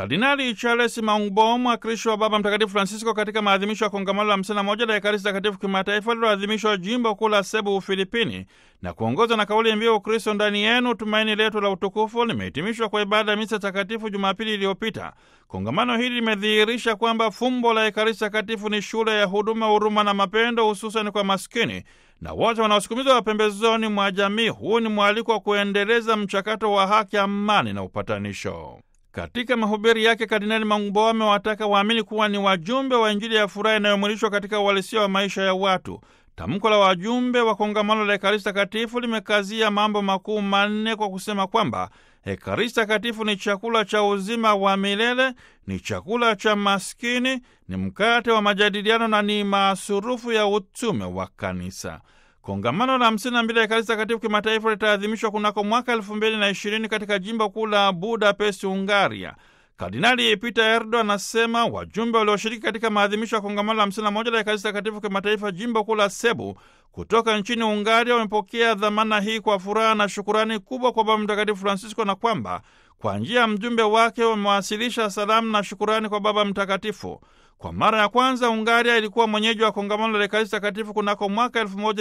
Kardinali Charles Maungbo, mwakilishi wa Baba Mtakatifu Francisco katika maadhimisho ya kongamano la 51 la Ekaristi Takatifu kimataifa lililoadhimishwa jimbo kuu la Sebu, Ufilipini, na kuongoza na kauli mbiu Ukristo ndani yenu, tumaini letu la utukufu, limehitimishwa kwa ibada ya misa takatifu Jumapili iliyopita. Kongamano hili limedhihirisha kwamba fumbo la Ekaristi Takatifu ni shule ya huduma, huruma na mapendo, hususani kwa maskini na wote wanaosukumizwa pembezoni mwa jamii. Huu ni mwaliko wa kuendeleza mchakato wa haki, amani na upatanisho. Katika mahubiri yake Kardinali Maungbo amewataka waamini kuwa ni wajumbe wa Injili ya furaha inayomwilishwa katika uhalisia wa maisha ya watu. Tamko la wajumbe wa kongamano la Ekaristi Takatifu limekazia mambo makuu manne kwa kusema kwamba Ekaristi Takatifu ni chakula cha uzima wa milele, ni chakula cha maskini, ni mkate wa majadiliano na ni masurufu ya utume wa Kanisa. Kongamano la hamsini na mbili ya Ekaristi Takatifu kimataifa litaadhimishwa kunako mwaka elfu mbili na ishirini katika jimbo kuu la Budapest, Hungaria. Kardinali Peter Erdo anasema wajumbe walioshiriki katika maadhimisho ya kongamano la hamsini na moja la Ekaristi Takatifu kimataifa jimbo kuu la Sebu kutoka nchini Hungaria wamepokea dhamana hii kwa furaha na shukurani kubwa kwa Baba Mtakatifu Francisco, na kwamba kwa njia ya mjumbe wake wamewasilisha salamu na shukurani kwa Baba Mtakatifu. Kwa mara ya kwanza Hungaria ilikuwa mwenyeji wa kongamano la Ekaristi Takatifu kunako mwaka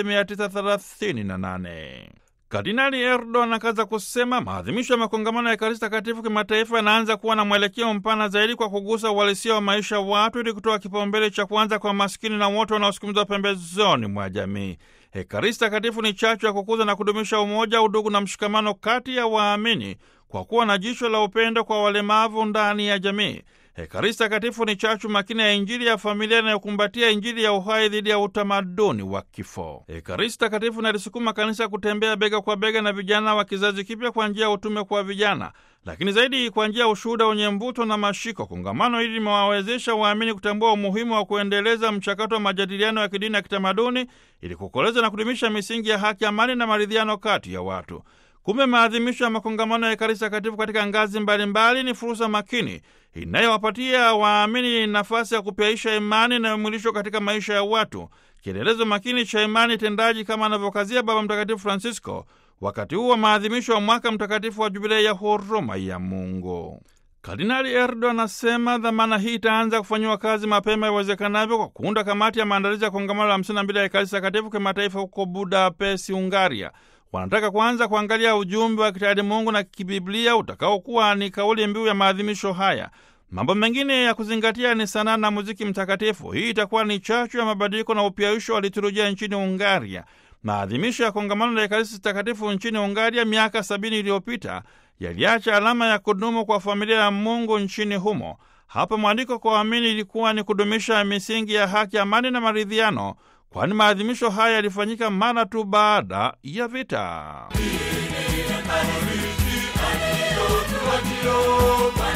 1938. Kardinali Erdo anakaza kusema maadhimisho ya makongamano ya Ekaristi Takatifu kimataifa yanaanza kuwa na mwelekeo mpana zaidi kwa kugusa uhalisia wa maisha ya watu ili kutoa kipaumbele cha kwanza kwa maskini na wote wanaosukumizwa pembezoni mwa jamii. Ekaristi Takatifu ni chachu ya kukuza na kudumisha umoja, udugu na mshikamano kati ya waamini kwa kuwa na jicho la upendo kwa walemavu ndani ya jamii. Ekaristi Takatifu ni chachu makini ya Injili ya familia inayokumbatia Injili ya uhai dhidi ya utamaduni wa kifo. Ekaristi Takatifu inalisukuma kanisa kutembea bega kwa bega na vijana wa kizazi kipya kwa njia ya utume kwa vijana, lakini zaidi kwa njia ya ushuhuda wenye mvuto na mashiko. Kongamano hili limewawezesha waamini kutambua umuhimu wa kuendeleza mchakato wa majadiliano ya kidini na kitamaduni ili kukoleza na kudumisha misingi ya haki, amani na maridhiano kati ya watu. Kumbe maadhimisho ya makongamano ya Ekaristi Takatifu katika ngazi mbalimbali ni fursa makini inayowapatia waamini nafasi ya kupyaisha imani inayomwilishwa katika maisha ya watu, kielelezo makini cha imani tendaji, kama anavyokazia Baba Mtakatifu Francisco wakati huu wa maadhimisho ya mwaka mtakatifu wa Jubilei ya huruma ya Mungu. Kardinali Erdo anasema dhamana hii itaanza kufanyiwa kazi mapema iwezekanavyo kwa kuunda kamati ya maandalizi ya kongamano la 52 ya Ekaristi Takatifu kimataifa huko Budapest, Hungaria. Wanataka kwanza kuangalia ujumbe wa kitayari Mungu na kibiblia utakaokuwa ni kauli mbiu ya maadhimisho haya. Mambo mengine ya kuzingatia ni sanaa na muziki mtakatifu. Hii itakuwa ni chachu ya mabadiliko na upyaisho wa liturujia nchini Hungaria. Maadhimisho ya kongamano la Ekaristi Takatifu nchini Hungaria miaka sabini iliyopita yaliacha alama ya kudumu kwa familia ya Mungu nchini humo. Hapa mwandiko kwa waamini ilikuwa ni kudumisha misingi ya haki, amani na maridhiano, kwani maadhimisho haya yalifanyika mara tu baada ya vita.